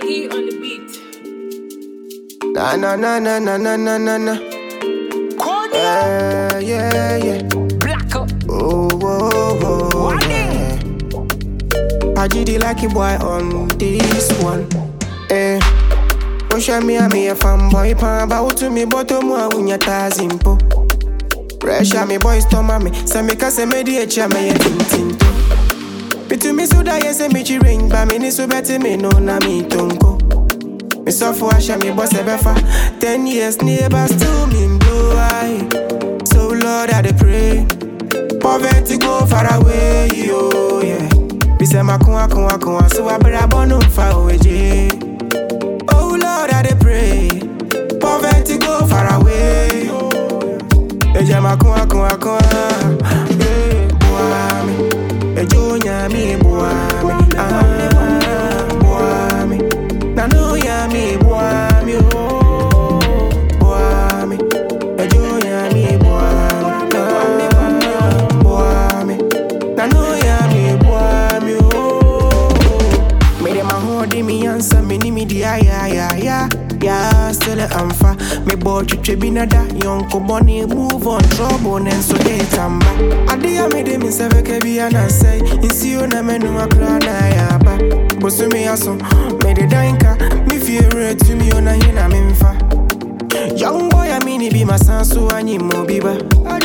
Ziggy on the beat. Na na na na na na na na na. Yeah, yeah, yeah. Black up. Oh, oh, oh, yeah. I did the lucky boy on this one. Eh. Osha mi a me a fanboy pan ba utu mi boto mu a unya tazimpo. Pressure me boys to mami, se me ka se me di echa me ye tintinto. Bitu mi suda ye se mi chi ring ba mi ni su beti me no na mi tonko. Me suffer asha me boss ebefa. Ten years neighbor still me blow eye. So Lord I dey pray. Poverty go far away, yo, yeah. Me say my kun kun kun so I better born far away, yeah. Oh Lord, I dey pray. Poverty go far away. Eja ma kun kun kun. Eh, boy me. Ejo nya mi boy me. Ah, boy me. Na no ya mi boy me. Oh, boy me. Ejo nya mi boy me. Ah, boy me. Na no ya mi boy me. Oh. Me dem a hold me answer me ni me di ya ya ya ya ya still a amfa me boy twitwe bi na da yonko boni move on trouble nen so dey tamba ade ya me dem se veke bi ana say insio na me no akra na ya ba bosu me aso me de danka me fear to me ona hina me mfa Young boy, I mean, it be my son, so I need more biba.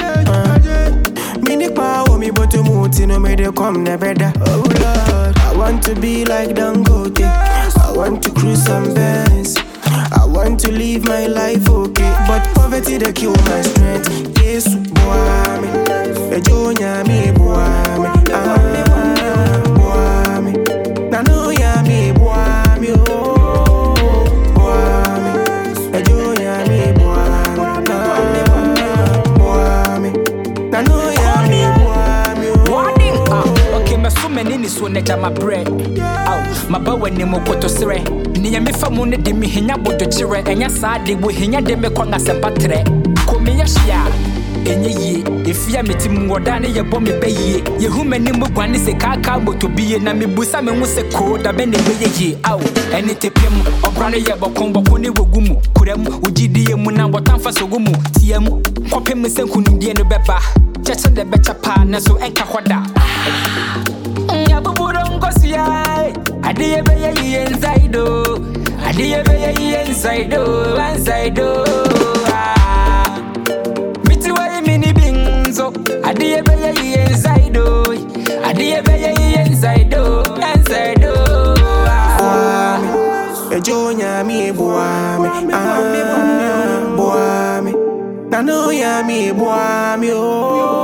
Mini power, me but to move, no me they come never da. Oh Lord, I want to be like Dangote. I want to cruise some bands. I want to live my life okay, but poverty they kill my strength. Yes, boy, me. Ejo me, boy, me. Ah, boy, me. Na no ya me, boy, me. Oh, boy, me. Ejo me, boy, me. Ah, boy, me. Na no ya me, boy, me. Warning. Oh, Ah, okay, me so many ni so neja my bread. Aw, my ba wani mo koto sere. Ni ya me fa mu ne de me hinya bodo chire. Enya saa de wo hinya de me kwanga sempa tre. Ko me ya hia. Enye yie, efia me ti mu oda ne ye bɔ me bɛ yie. Ye hu mani mu guane se kaka moto bie na me busa me hu se ko da bɛ ne bɛyɛ yie. Aw, ɛne te pɛ mu, ɔbra ne yɛ bɔkɔn bɔkɔ ne wogu mu. Kura mu, wogidie mu na wɔtamfa so gu mu. Tie mu, kɔpem sɛ nkonimdie no bɛba. Kyɛkyɛ de bɛkyɛ paa nanso ɛnka hɔ da. Nyabuburo nkosua Adiye beye yiye inside o Adiye beye yiye inside o Inside o Ah. Miti wayi mini binzo Adiye beye yiye inside o Adiye beye yiye inside o Inside o Ah. Ejo me, boy, me. Ah, boy, me. Na no ya me, boy, me. Oh,